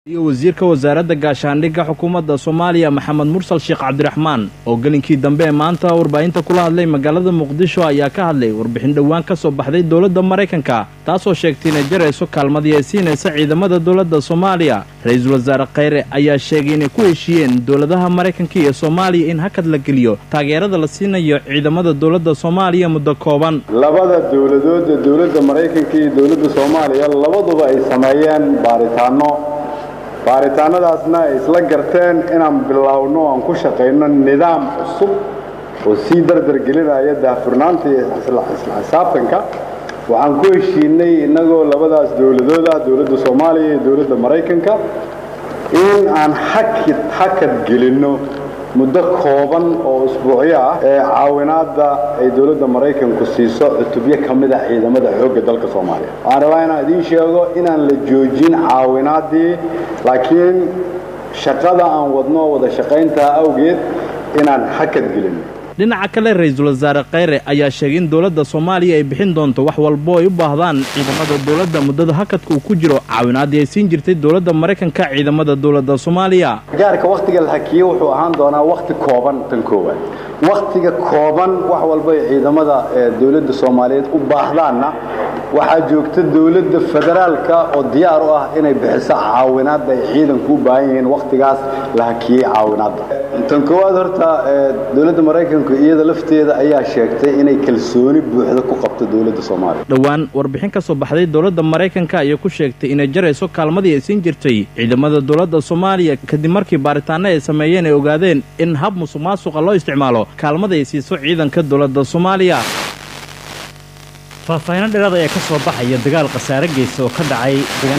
iyo wasiirka wasaaradda gaashaandhigga xukuumadda soomaaliya maxamed mursal sheekh cabdiraxmaan oo gelinkii dambe ee maanta warbaahinta kula hadlay magaalada muqdisho ayaa ka hadlay warbixin dhowaan ka soo baxday dowladda maraykanka taasoo sheegtay inay jarayso kaalmadii ay siinaysa ciidamada dowladda soomaaliya ra-iisul wasaare kheyre ayaa sheegay inay ku heshiiyeen dowladaha maraykanka iyo soomaaliya in hakad la geliyo taageerada la siinayo ciidamada dowladda soomaaliya muddo kooban labada dowladooda dowladda maraykanka iyo dowladda soomaaliya labaduba ay sameeyeen baaritaano baaritaanadaasna ay isla garteen inaan bilowno aan ku shaqayno nidaam cusub oo sii dardargelinaya daahfurnaanta iyo isla xisaabtanka waxaan ku heshiinay innagoo labadaas dowladood ah dowladda soomaaliya iyo dowladda maraykanka in aan hakid hakad gelinno muddo kooban oo isbuucyo ah ee caawinaadda ay dowladda maraykanku siiso cutubyo ka mid ah ciidamada xoogga dalka soomaaliya waxaan rabaa inaan idiin sheego inaan la joojin caawinaaddii laakiin shaqada aan wadno wada shaqayntaa awgeed inaan hakad gelinno dhinaca kale ra-iisul wasaare kheyre ayaa sheegay in dowladda soomaaliya ay bixin doonto wax walbo ay u baahdaan ciidamada dowladda muddada hakadka uu ku jiro caawinaaddii ay siin jirtay dowladda maraykanka ciidamada dowladda soomaaliya gaarka wakhtiga la hakiye wuxuu ahaan doonaa wakhti kooban tan koowaad wakhtiga kooban wax walba ay ciidamada dowladda soomaaliyeed u baahdaanna waxaa joogta dowladda federaalka oo diyaar u ah inay bixiso caawinaadda ay ciidanku u baahan yihiin wakhtigaas la hakiyey caawinaadda tan koowaad horta dowladda maraykanku iyada lafteeda ayaa sheegtay inay kalsooni buuxda ku qabto dowladda soomaaliya dhowaan warbixin ka soo baxday dowladda maraykanka ayaa ku sheegtay inay jarayso kaalmadii ay siin jirtay ciidamada dowladda soomaaliya kadib markii baaritaano ay sameeyeen ay ogaadeen in hab musuq maasuqa loo isticmaalo kaalmada ay siiso ciidanka dowladda soomaaliya faahfaahiino dheeraad ayaa ka soo baxaya dagaal khasaare geysa oo ka dhacay